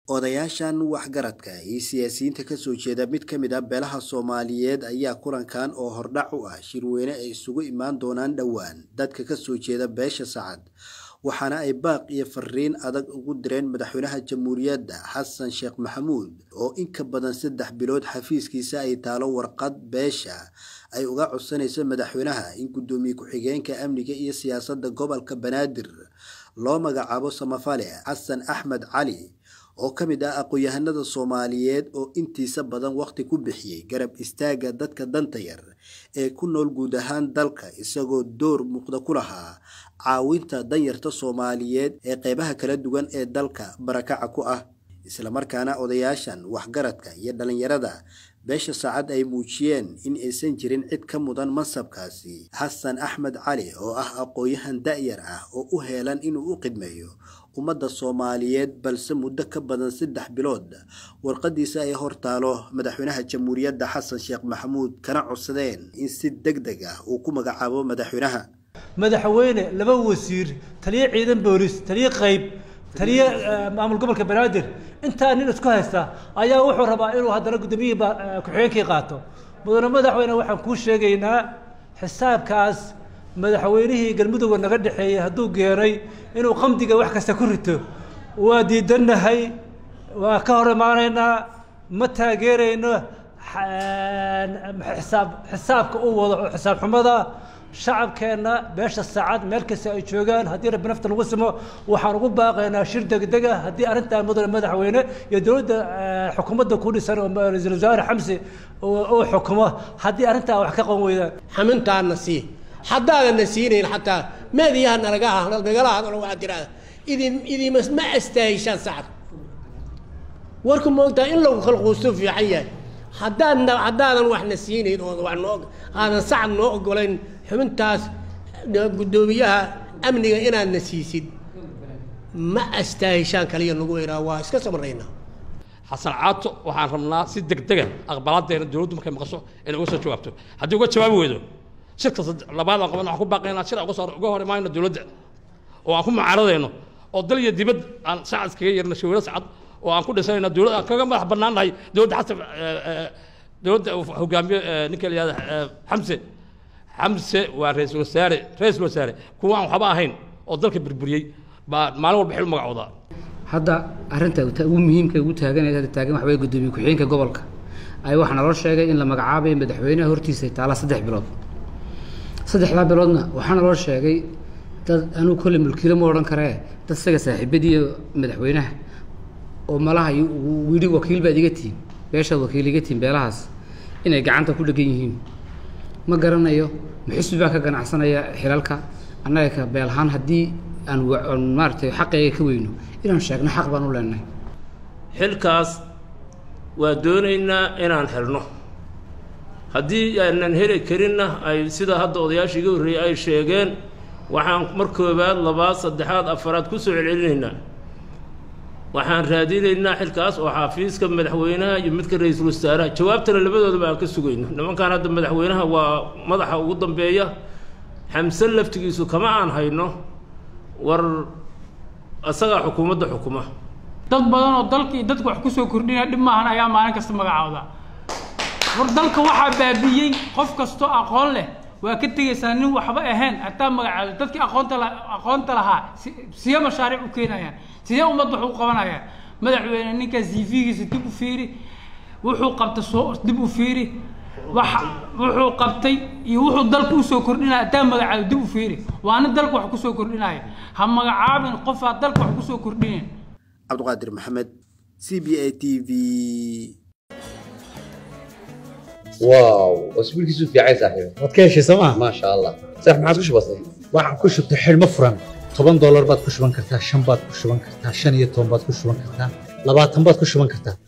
odayaashan waxgaradka iyo siyaasiyiinta kasoo jeeda mid ka mid a beelaha soomaaliyeed ayaa kulankan oo hordhac u ah shirweyne ay isugu imaan doonaan dhowaan dadka kasoo jeeda beesha sacad waxaana ay baaq iyo fariin adag ugu direen madaxweynaha jamhuuriyadda xasan sheekh maxamuud oo in ka badan saddex bilood xafiiskiisa ay taalo warqad beesha ay uga codsanayso madaxweynaha in guddoomiye ku-xigeenka amniga iyo siyaasadda gobolka banaadir loo magacaabo samafale xasan axmed cali oo ka mid ah aqoon-yahanada soomaaliyeed oo intiisa badan waqti ku bixiyey garab istaagga dadka danta yar ee ku nool guud ahaan dalka isagoo door muuqda ku lahaa caawinta danyarta soomaaliyeed ee qeybaha kala duwan ee dalka barakaca ku ah islamarkaana odayaashan waxgaradka iyo dhalinyarada beesha saacad ay muujiyeen in aysan jirin cid ka mudan mansabkaasi xasan axmed cali oo ah aqoon-yahan da-yar ah oo u heelan inuu u qidmeeyo ummadda soomaaliyeed balse muddo ka badan saddex bilood warqadiisa ay hortaalo madaxweynaha jamhuuriyadda xasan sheekh maxamuud kana codsadeen in si deg deg ah uu ku magacaabo madaxweynaha madaxweyne laba wasiir taliyo ciidan boolis taliyo qayb taliyo maamul gobolka banaadir intaa nin isku haysta ayaa wuxuu rabaa inuu haddana guddoomiyihii ku-xigeenkii qaato mudane madaxweyne waxaan kuu sheegaynaa xisaabkaas madaxweynihii galmudugga naga dhexeeyey hadduu geenay inuu qamdiga wax kasta ku rito waa diidannahay waa ka hor imaanaynaa ma taageerayno xisaab xisaabka uu wado oo xisaab xumada shacabkeenna beesha saacad meel kasta ay joogaan haddii rabbi nafta lagu simo waxaan ugu baaqaynaa shir degdeg ah haddii arrintaa mudane madaxweyne iyo dowladda xukuumadda ku dhisan oo ra-iisul wasaare xamsi uu xukumo haddii arrintaa wax ka qan weydaan xamintaana sii haddaadanna siinayn xataa meediyaha nalaga nagala hadlo waxaad tidhahda idin idima ma astaahishaan sacad warku moogtaa in lagu khalquusto fiican yahay haddaadna haddaadan waxna siinayn oo wax noo aadan sacad noo ogolayn xubintaas guddoomiyaha amniga inaadna siisid ma astaahishaan kaliya nagu weynaa waa iska samraynaa xasan caato waxaan rabnaa si degdega aqbalaadeena dowladdu markay maqasho inay uga soo jawaabto haddii uga jawaabi weydo shirka labaad aan qaban waxaan ku baaqaynaa shir uga soo uga hor imaanayno dowladda oo aan ku mucaaradayno oo dal iyo dibad aan sacad kaga yeerno shawiro sacad oo aan ku dhisanayno dowlad aan kaga madax bannaan nahay dowladda xasan dowladda hogaamiye ninka la yihahda xamse xamse waa ra-iisul wasaare ra-iisul wasaare kuwa aan waxba ahayn oo dalka burburiyey baa maalin walba xil u magacoodaa hadda arrinta ugu muhiimka ugu taaganaya hadda taagan waxa weye guddoomiye ku-xigeenka gobolka ay waxaa naloo sheegay in la magacaabayo madaxweynaha hortiisa taala saddex bilood saddexdaa biloodna waxaa naloo sheegay dad anuu kolle mulkiilo ma odhan karee dad isaga saaxiibadiiyo madaxweynaha oo malaha yidhi wakiil baad iga tihin beeshaad wakiil iga tihin beelahaas inay gacanta ku dhegan yihiin ma garanayo muxisbi baa ka ganacsanaya xilalka annaga ka beelahaan haddii aan maaratay xaqayga ka weyno inaan sheegno xaq baan u leenahay xilkaas waa doonaynaa inaan helno haddii aanan heli karinna ay sida hadda odayaasha iga horreeyey ay sheegeen waxaan mar koobaad labaad saddexaad afaraad ku soo celcelinaynaa waxaan raadinaynaa xilkaas oo xafiiska madaxweynaha iyo midka ra-iisul wasaaraha jawaabtana labadoodaba aan ka sugayno nimankaan hadda madaxweynaha waa madaxa ugu dambeeya xamse laftigiisu kama aan hayno war isagaa xukuumadda xukuma dad badan oo dalka iyo dadka wax kusoo kordhinaya dhib maahan ayaa maalin kasta magacaawda war dalka waxaa baabi'iyey qof kastoo aqoon leh waa ka tegaysaa nin waxba ahayn hataa magacaado dadkii aqoonta la aqoonta lahaa siya mashaariic u keenayaan sidee ummad wax u qabanayaan madaxweyne ninkaas cv-giisa dib u fiiri wuxuu qabtay soo dib u fiiri waxa wuxuu qabtay iyo wuxuu dalka usoo kordhinaya hataa magacaado dib u fiiri waana dalka wax kusoo kordhinaya ha magacaabin qofaa dalka wax kusoo kordhinayn cabdiqaadir maxamed c b a t v واو اسبوع كيسو في عايز صاحبي waad ka heshay sooma ما شاء الله صح ما عادش بسيط waxaan ku shubtay xidhmo furan toban doolar baad ku shuban kartaa shan baad ku shuban kartaa shan iyo toban baad ku shuban kartaa labaatan baad ku shuban kartaa